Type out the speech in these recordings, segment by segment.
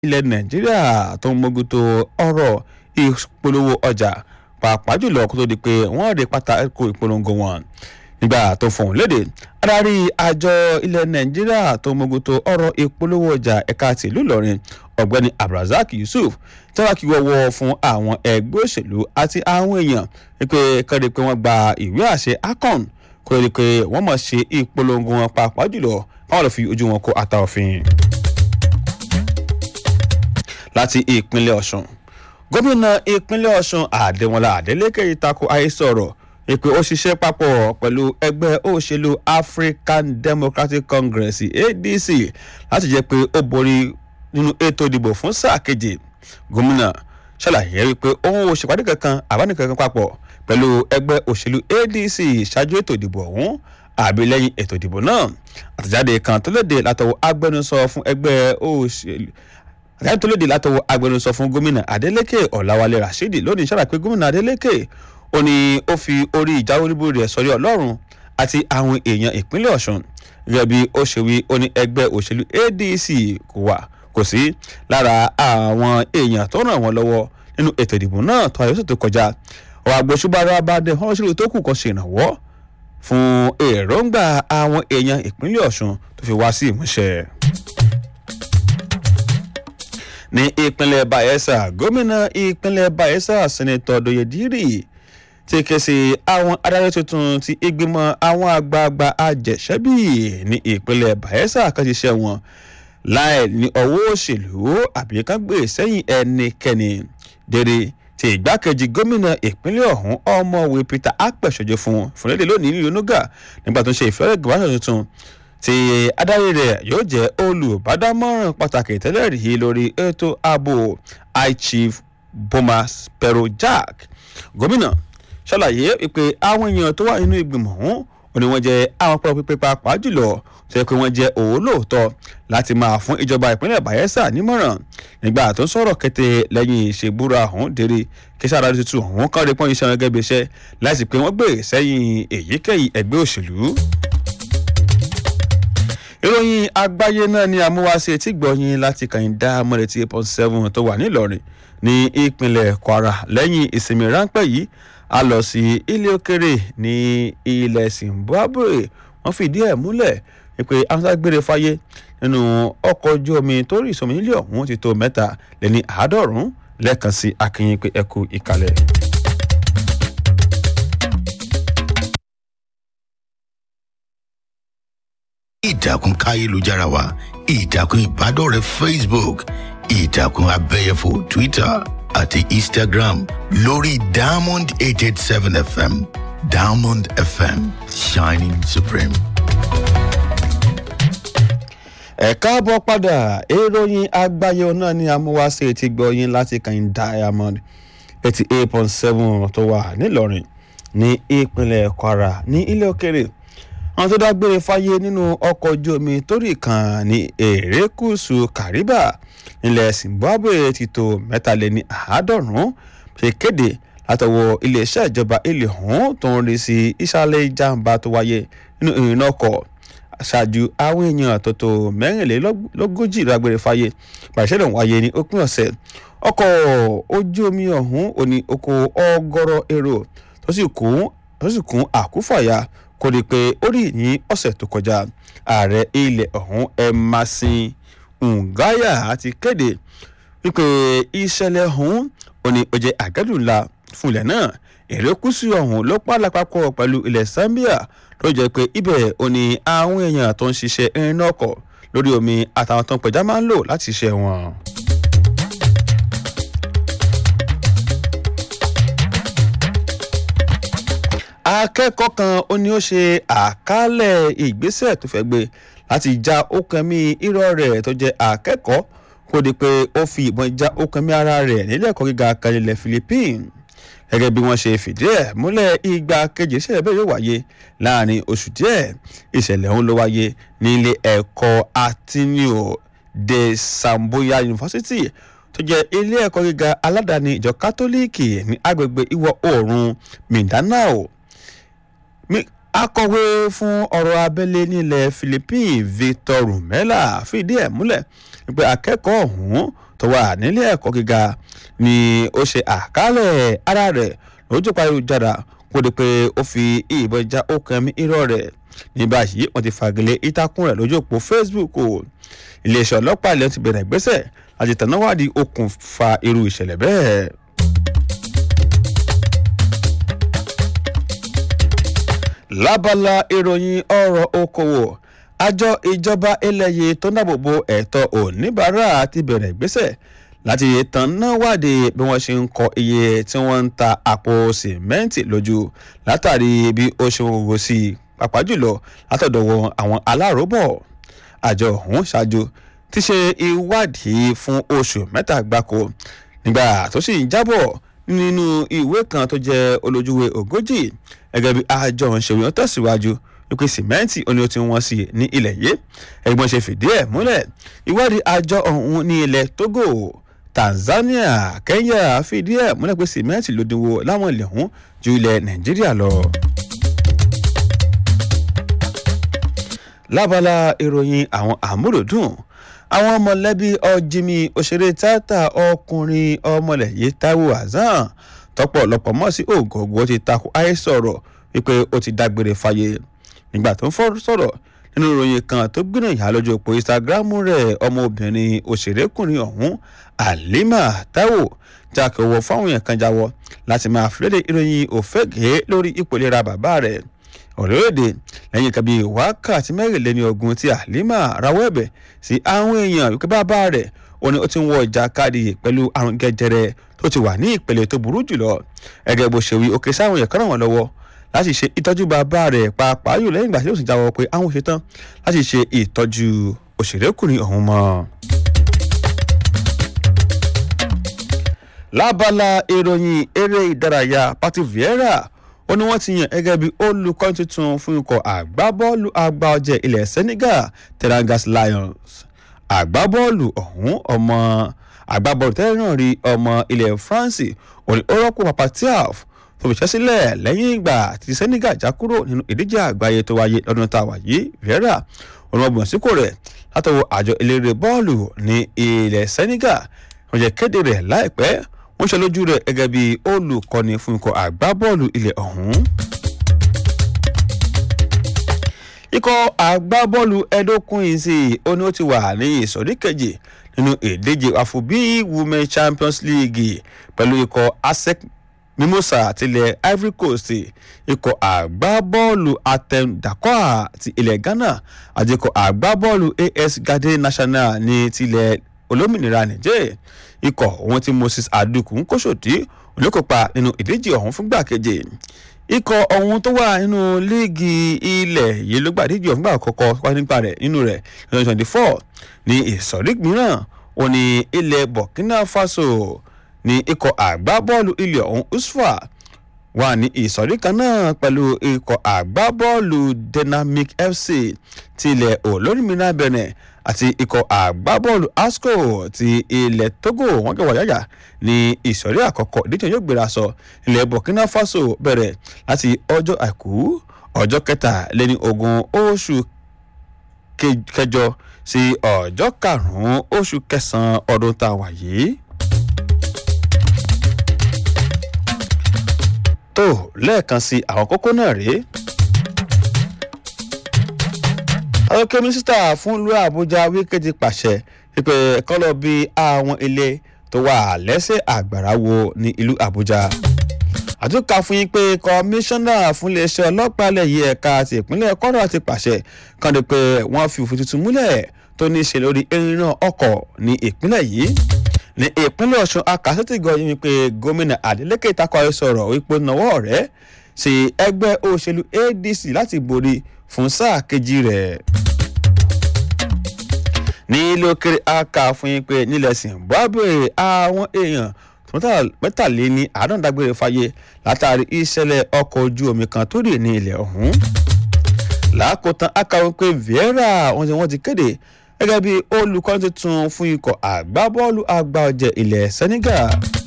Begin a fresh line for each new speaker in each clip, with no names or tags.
ilẹ̀ nàìjíríà tó ń mójútó ọ̀rọ̀ ìpolówó ọjà pàápàá jùlọ kó tó di pé wọ́n rí pátákó ìpolongo wọn nígbà tó fọhùn léde adarí àjọ ilẹ̀ nàìjíríà tó ń mójútó ọ̀rọ̀ ìpolówó ọjà ẹ̀ka tìlú ìlọrin ọ̀gbẹ́ni abdulrasaq yusuf tẹ́wá kí wọ́wọ́ fún àwọn ẹgbẹ́ òṣèlú àti àwọn èèyàn wípé kọ́ni pé wọ́n gba ìwé àṣẹ akon kó lè pé wọ́n mọ̀ ṣe ìpolongo wọn pàápàá jùlọ káwọn lọ fi ojú wọn kó ata òfin. láti ìpínlẹ̀ ọ̀sùn gómìnà ìpínlẹ̀ ọ̀sùn àdémọlá adélèké ìtakò àhesọ̀rọ̀ ìpè ó ṣiṣẹ́ papọ̀ pẹ̀lú ẹgbẹ́ òṣèlú african democratic congress adc láti jẹ́ pé ó borí nínú ètò ìdìbò fún sáà keje gómìnà ṣàlàyé wípé òun ò ṣèpàdé kankan àbánikankan papọ̀ pẹ̀lú ẹgbẹ́ òṣèlú adc ṣáájú ètò ìdìbò ọ̀hún àbí lẹ́yìn ètò ìdìbò náà àtẹ̀jáde kan tó léde látọwọ́ agbẹnusọ fún ẹgbẹ́ òṣèlú àtẹ̀jáde tó léde látọwọ́ agbẹnusọ fún gómìnà adeleke ọ̀làwálé rasheed lónìí ṣàlàyé gómìnà adeleke ó ní ó fi orí ìjáwé olúborí rẹ̀ sọrí ọlọ́run àti àwọn èèyàn ìpínlẹ̀ ọ̀sùn gẹ́gẹ́ bí ó ṣe wí ó ní ẹgbẹ́ òṣèlú adc kò wà kò sí lára àwọn èèyàn tó ràn wọ́n lọ́wọ́ nínú ètò ìdìbò náà tó ayọ́sọ̀ tó kọjá ọ̀rọ̀ àgbòṣùbára bá dé wọ́n ṣèlú tó kù kan ṣèrànwọ́ fún èròǹgbà àwọn èèyàn ìpínlẹ̀ ọ̀sùn tó fi wá sí ìmúṣẹ. ní ìpínlẹ̀ bayelsa gómìnà ìpínlẹ̀ bayelsa sẹ́nẹ̀tọ̀ doyediri ti ké sí àwọn adarí tuntun ti ìgbìmọ̀ àwọn àgbààgbà àjẹsẹ́bí ní ìpínlẹ̀ bayelsa kan ti ṣe wọn láì ní ọwọ́ òṣèlú àbí kan gbé sẹ́yìn ẹnikẹ́ni dèrè tí ìgbákejì gómìnà ìpínlẹ̀ ọ̀hún ọmọwé peter apẹ̀ṣọ́jọ́ fún fúnlẹ́dẹ̀ lónìí nílùú nuga nígbà tó ń ṣe ìfẹ́rẹ́ gbọ́dọ̀ tuntun tí adarí rẹ̀ yóò jẹ́ olùbádámọ̀ràn pàtàkì tẹ́lẹ̀ rí lórí ètò ààbò high chief bomas pero jack gómìnà ṣàlàyé pé àwọn èèyàn tó wà nínú ìgbìmọ̀ ọ̀hún ó ní wọ́n jẹ́ àwọn pọ̀ pípẹ́ pàápàá jùlọ tó yẹ pé wọ́n jẹ́ òólóòótọ́ láti máa fún ìjọba ìpínlẹ̀ bayelsa nímọ̀ràn nígbà tó ń sọ̀rọ̀ kété lẹ́yìn ìṣèbúra ọ̀hún dèrè kíṣà àdájọ́ tuntun ọ̀hún kárí pọ́n iṣẹ́ wọn gẹ́gẹ́ bí iṣẹ́ láti pé wọ́n gbé sẹ́yìn èyíkéyìí ẹgbẹ́ òṣèlú. ìròyìn àgbáyé náà ni àmúwáṣe tí gbọ̀yìn láti kàn dá mọ́lẹ̀tì eight point seven tó wà nílọrin ní ìpínlẹ̀ kwara lẹ́yìn ìsinmi ráńpẹ́ yìí a lọ sí ilé òkèrè ní ilẹ̀ zimbabwe wọ́n fìdí ẹ̀ múlẹ̀ pé amúságbére fáyé nínú ọkọ̀ ojú omi tó rí ìsọmi nílé ọ̀hún ti tó mẹ́ta lé ní àádọ́rùn-ún lẹ́ẹ̀kan sí akínyìn pé ẹ kú ìkàlẹ̀.
ìtàkùn káyélujára wa ìtàkùn ìbádọ́rẹ̀ẹ́ facebook ìtàkùn abẹ́yẹfò twitter àti instagram lórí diamond eight eight seven fm diamond fm shining supreme.
ẹ káàbọ̀ padà ìròyìn àgbáyé náà ni amúwáṣe ti gbọ́yìn láti kàn diamond eighty eight point seven tó wà nílọrin ní ìpínlẹ̀ kwara ní ilé òkèrè àwọn tó dágbére fáyé nínú ọkọ̀ ojú omi torí kan ní erékùṣù kariba nílẹ̀ zimbabwe ti tó mẹ́tàléní àádọ́rùn-ún ṣe kéde látọwọ́ iléeṣẹ́ ìjọba ilé ọ̀hún tó ń rí sí ìsàlẹ̀ ìjàmbá tó wáyé nínú ìrìnà ọkọ̀ ṣáájú àwọn èèyàn àtọ̀tọ̀ mẹ́rìnlélógójì lágbére fáyé pàṣẹlẹ̀ wáyé ní òpin ọ̀sẹ̀ ọkọ̀ ojú omi ọ̀hún ò ní oko ọgọ́rọ̀ èrò tó sì kún àkúfàyà kó rí i pé ó rí ní ọ̀sẹ̀ tó kọjá ààrẹ ilẹ̀ ọ̀hún emerson ngaya ti kéde wípé ìṣẹ̀lẹ̀ ọ̀hún ò ní ó jẹ́ àgẹ́dùn ńlá fún ilẹ̀ náà èrèkúsù ọ̀hún ló pààlà papọ̀ pẹ̀lú ilẹ̀ zambia ló jẹ́ pé ibẹ̀ ò ní àwọn èèyàn tó ń ṣiṣẹ́ irin ọkọ̀ lórí omi àtàwọn tó ń pẹja máa ń lò láti ṣiṣẹ́ wọn. akẹ́kọ̀ọ́ kan ó ní ó ṣe àkálẹ̀ ìgbésẹ̀ tó fẹ́ gbé láti já ókànmí irọ́ rẹ̀ tó jẹ́ akẹ́kọ̀ọ́ kó di pé ó fi ìbọn já ókànmí ara rẹ̀ nílẹ̀ ẹ̀kọ́ gíga kan ilẹ̀ philippines gẹ́gẹ́ bí wọ́n ṣe fìdí ẹ̀ múlẹ̀ ìgbà kejì ìṣẹ̀lẹ̀ bẹ́ẹ̀ yóò wáyé láàrin oṣù díẹ̀ ìṣẹ̀lẹ̀ ọ̀hún ló wáyé nílé ẹ̀kọ́ atinio de samboya university tó jẹ́ ilé ẹ̀kọ́ gíga aládàáni ìjọ kátólíìkì ní agbègbè ìwọ̀ oòrùn mindanao akọ̀wé fún ọ̀rọ̀ abẹ́lé nílẹ̀ philippines victor rumela fìdí ẹ̀ múlẹ̀ pé akẹ́kọ̀ọ́ ọ̀hún tó wà nílé ẹ̀kọ́ gíga ni ó ṣe àkálẹ̀ ara rẹ̀ lójú ayélujára kó di pé ó fi ìbọn já okùn ẹ̀mí irọ́ rẹ̀ ní báyìí wọ́n ti fagilé ìtàkùn rẹ̀ lójú òpó facebook o iléeṣẹ́ ọlọ́pàá ilẹ̀ ti bẹ̀rẹ̀ ìgbésẹ̀ láti tẹ̀náwádìí okùnfà irú ìṣẹ̀lẹ̀ bẹ́ẹ̀. lábala ìròyìn ọ̀rọ̀ okòwò àjọ ìjọba eléyè tó ń dáàbòbo ẹ̀tọ́ oníbàárà ti bẹ̀rẹ̀ ìgbésẹ̀ láti tàn náà wádìí bí wọ́n ṣe ń kọ iye tí wọ́n ń ta àpò sìmẹ́ǹtì lójú látàrí bí ó ṣe ń wo sí i pàápàá jùlọ látọ̀dọ̀ wọn àwọn aláròbọ̀ àjọ ọ̀hún ṣáájú ti ṣe ìwádìí fún oṣù mẹ́ta gbáko nígbà tó sì ń jábọ̀ nínú ìwé kan tó jẹ́ olójúwe ogójì gẹ́gẹ́ bí àjọ ìṣèwé wọn tẹ̀síwájú wípé sìmẹ́ǹtì oní ó ti wọ́n sí ní ilẹ̀ yìí ẹ̀gbọ́n ṣe fìdí ẹ̀ múlẹ̀ ìwádìí àjọ ọ̀hún ní ilẹ̀ togo tanzania kenya fìdí ẹ̀ múlẹ̀ pé sìmẹ́ǹtì ló dínwó láwọn ilẹ̀ ọ̀hún ju ilẹ̀ nàìjíríà lọ. lábala ìròyìn àwọn àmúròdùn àwọn mọ̀lẹ́bí ọ̀jìmì òṣèré tíátà ọkùnrin ọmọlẹ̀ yìí taiwo hasan tọpọlọpọ mọ̀ sí ògògó ti takò àìsọ̀rọ̀ wípé ó ti dágbére fáyé nígbà tó ń fọ́ sọ̀rọ̀ nínú ìròyìn kan tó gbìyànjú lójú òpó instagram rẹ̀ ọmọbìnrin òṣèrékùnrin ọ̀hún halima taiwo jákèwọ́ fáwọn èèyàn kan jáwọ́ láti máa fìlédè ìròyìn òfégè lórí ipò ìlera bàbá rẹ̀ ọ̀rẹ́rẹ́dẹ lẹ́yìn kan bíi wákàtí mẹ́rìnlélẹ́ni ogun tí halima rawọ́ ẹ̀bẹ̀ sí àwọn èèyàn wípé bàbá rẹ̀ ó ní ó ti ń wọ ìjà káàdì pẹ̀lú àrùn gẹ́jẹrẹ tó ti wà ní ìpele tó burú jùlọ ẹgẹ́ bó ṣe wí òkè sáwọn èèyàn kan ràn wọ́n lọ́wọ́ láti ṣe ìtọ́jú bàbá rẹ̀ pàápàá yóò lẹ́yìn ìgbà tí ó sì jáwọ́ pé àwọn ṣetán láti ṣe ìtọ́jú òṣèrékùnrin ọ̀hún mọ́. lábala ìròyìn eré ìdárayá pati vieira ó ní wọ́n ti yàn gẹ́gẹ́ bí olùkọ́ tuntun fún ikọ̀ àgbábọ́ọ̀lù àgbà ọ̀jẹ̀ ilẹ̀ senegal terangas lions àgbábọ́ọ̀lù ọ̀hún ọmọ àgbábọ́ọ̀lù tẹ́lẹ̀ náà rí ọmọ ilẹ̀ france òní ó rọ́pò papa tiaf tó fi ṣẹ́ sílẹ̀ lẹ́yìn ìgbà tí senegal já kúrò nínú ìdíje àgbáyé tó wáyé lọ́dún tá a wà yìí vieira òun ọgbọ̀n síkò rẹ̀ látọwọ́ àjọ eléré bọ́ọ̀lù ní ilẹ̀ senegal wọ́n jẹ́ kéde rẹ̀ láìpẹ́ wọ́n ṣe lójú rẹ̀ gẹ́gẹ́ bí olùkọ́ni fún ikọ̀ àgbábọ́ọ̀lù ilẹ̀ ọ̀hún. ikọ̀ àgbábọ́ọ̀lù ẹ̀dókun ìsì ó ní ó ti wà ní ìsọ̀rí kejì nínú ìdíje àfòbí women champions league pẹ̀lú ikọ̀ asec mimosa tilẹ̀ ivory coast ikọ̀ àgbábọ́ọ̀lù atem dakwa ti ilẹ̀ ghana àti ikọ̀ àgbábọ́ọ̀lù as garden national ní tilẹ̀ olómìnira niger ikọ̀ ohun tí moses aduku ń kóṣòdì olókópa nínú ìdíje ọ̀hún fúngbà keje ikọ̀ ọ̀hún tó wà nínú líìgì ilẹ̀ yìí ló gbà díje ọ̀hún gbà kọ́kọ́ wá nípa rẹ̀ nínú rẹ̀ twenty twenty four ní ìsọ̀rí mìíràn ó ní ilẹ̀ burkina faso ní ikọ̀ àgbábọ́ọ̀lù ilẹ̀ ọ̀hún usfa wà ní ìsọ̀rí kan náà pẹ̀lú ikọ̀ àgbábọ́ọ̀lù dynamic fc tilẹ̀ olómìnira benin àti ikọ̀ àgbábọ́ọ̀lù asco ti ilẹ̀ togo wọ́n kẹwàá yáyà ní ìsọ̀rí àkọ́kọ́ ìdíje yóò gbéra sọ ilẹ̀ burkina faso bẹ̀rẹ̀ láti ọjọ́ àìkú ọjọ́ kẹtàléní ogún oṣù kẹjọ sí ọjọ́ karùn-ún oṣù kẹsàn-án ọdún tá a wà yìí. tó lẹ́ẹ̀kan sí àwọn kókó náà rèé. ọ̀kẹ́ mínísítà fún ìlú àbújá wíkẹ́ ti pàṣẹ pípẹ́ kọ́ lọ bí àwọn ilé tó wà lẹ́sẹ̀ àgbàrá wo ní ìlú àbújá. àtúnkà fún yín pé kọmíṣánná fún iléeṣẹ́ ọlọ́pàá ilẹ̀ yìí ẹ̀ka ti ìpínlẹ̀ kọ́rọ̀ ti pàṣẹ kan di pé wọ́n fi òfin tuntun múlẹ̀ tó ní í ṣe lórí irinà ọkọ̀ ní ìpínlẹ̀ yìí ní ìpínlẹ̀ ọ̀ṣun akásẹ́tìgọ́ yín wípé gómìnà adeleke takọ̀ sọ̀rọ̀ wípé náwó rẹ̀ sí ẹgbẹ́ òṣèlú adc láti borí fún sáà kejì rẹ̀. ní ilé òkèrè aka fún yín pé nílẹ̀ zimbabwe àwọn èèyàn mẹ́tàléní àádọ́ndágbére fáyé látàrí ìṣẹ̀lẹ̀ ọkọ̀ ojú omi kan tó rì ní ilẹ̀ ọ̀hún. làákòótán aka wọ́n pé vieira wọ́n ti wọ́n ti kéde gẹ́gẹ́ bí olùkọ́ tuntun fún ikọ̀ àgbábọ́ọ̀lù àgbà ọ̀jẹ̀ ilẹ̀ senegal.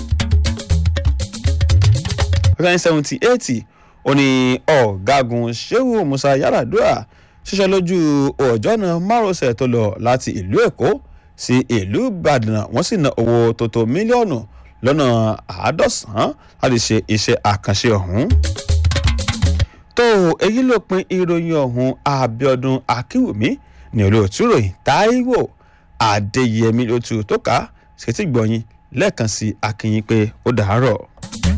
nineteen seventy eight ó ní ọ̀gágun shehu musa yaradua ṣiṣẹ́ lójú ọ̀jọ́nà márosẹ̀ tó lọ láti ìlú èkó sí ìlú ìbàdàn wọ́n sì ná owó tó tó mílíọ̀nù lọ́nà àádọ́sàn-án láti ṣe iṣẹ́ àkànṣe ọ̀hún. tó èyí ló pin ìròyìn ọ̀hún abiodun akínwùmí ní olóòtú ròyìn táíwò adéyẹmí ló tu tó ká ṣètìgbọ̀yìn lẹ́ẹ̀kan sí akínyìn pé ó dàárọ̀.